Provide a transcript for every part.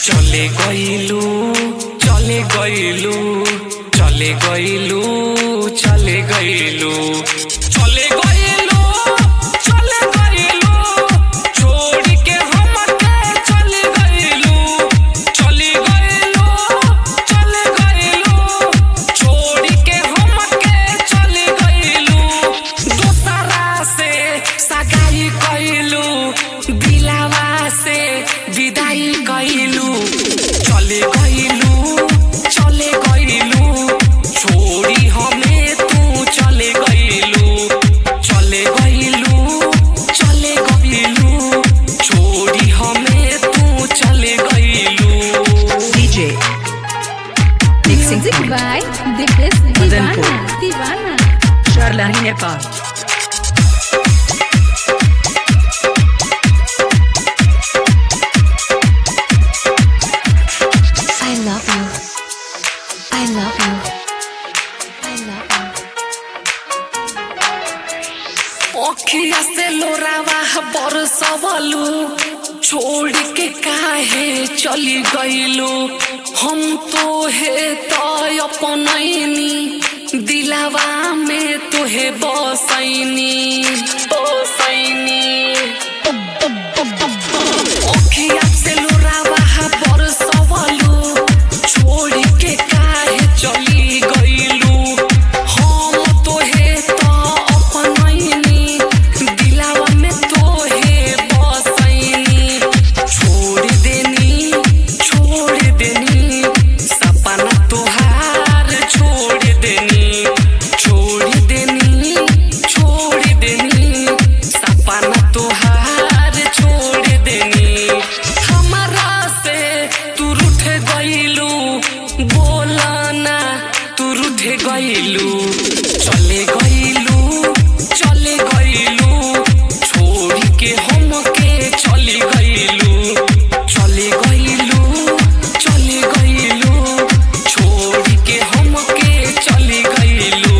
চলে গইলু চলে গইলু চলে গইলু চলে গইলু চলে গইলু চলে গইলু छोड़ के हमके चले गइलू चले गइलू चले गइलू छोड़ के हमके चले गइलू दूसरा से सगाई कइलू दिलावा से विदाई कइलू चले गइलू चले गइलू छोड़ी हमें तू चले गइलू चले गइलू चले गइलू छोड़ी हमें तू चले गइलू DJ Mixing Music by Dipesh Madanpur. Divana. Divana. Sharlani Nepal I love you. I love you. I love you. ओखिया से लोरावा बरसवलू छोड़ के काहे चली गइलू हम तो हे तो अपनैनी दिलावा में तोहे बसैनी बसैनी ओखिया से लोरावा बरसवलू छोड़ के काहे चली गइलू हम तोहे तो अपनैनी दिलावा में तोहे बसैनी छोड़ देनी छोड़ देनी सपना तोहार छोड़ देनी छोड़ देनी छोड़ देनी सपना तोहार छोड़ देनी हमारा से तू रूठ गइलू बोला ना तू रूठ गइलू चले गइलू चले गइलू छोड़ के हमके चले गइलू चले गइलू चले गइलू छोड़ के हमके चले गइलू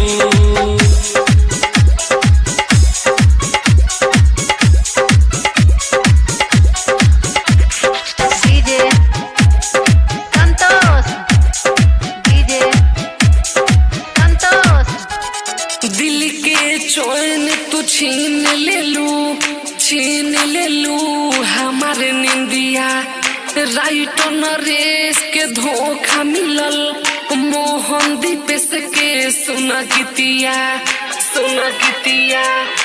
DJ Santos. DJ Santos. दिल के चैन तू छीन ले लू छीन ले लू हमारे निंदिया राइट नरेश के धोखा मिलल मोहन दीपेश के सुना गीतिया सुना गीतिया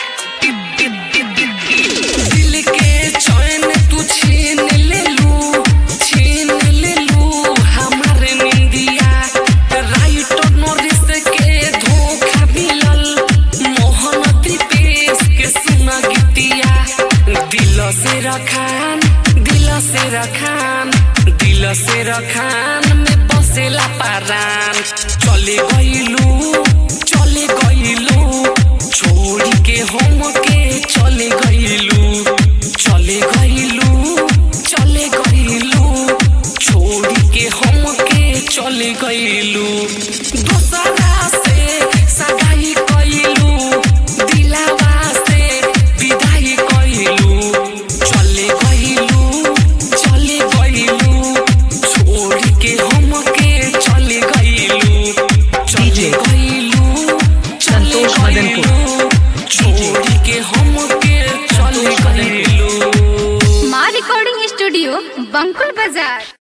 दिल के चैन तू छीन ले लू छीन ले लू हमारे निंदिया राइट नरेश के धोखा मिलल मोहन दीपेश के सुना गीतिया दिल से रखान दिल से रखान दिल से रखान में बसेला पारान चले गइलू चले गइलू छोड़ के हम के चले गइलू चले गइलू चले गइलू छोड़ के हम के चले गइलू दूसरा से सगाई कइलू दिलावा से विदाई कइलू चले गइलू चले गइलू छोड़ के हम के चले गइलू चले DJ गइलू चले संतोष मदनपुर। गइलू छोड़ के हम के चले गइलू Ma Recording Studio, Bankul Bazaar.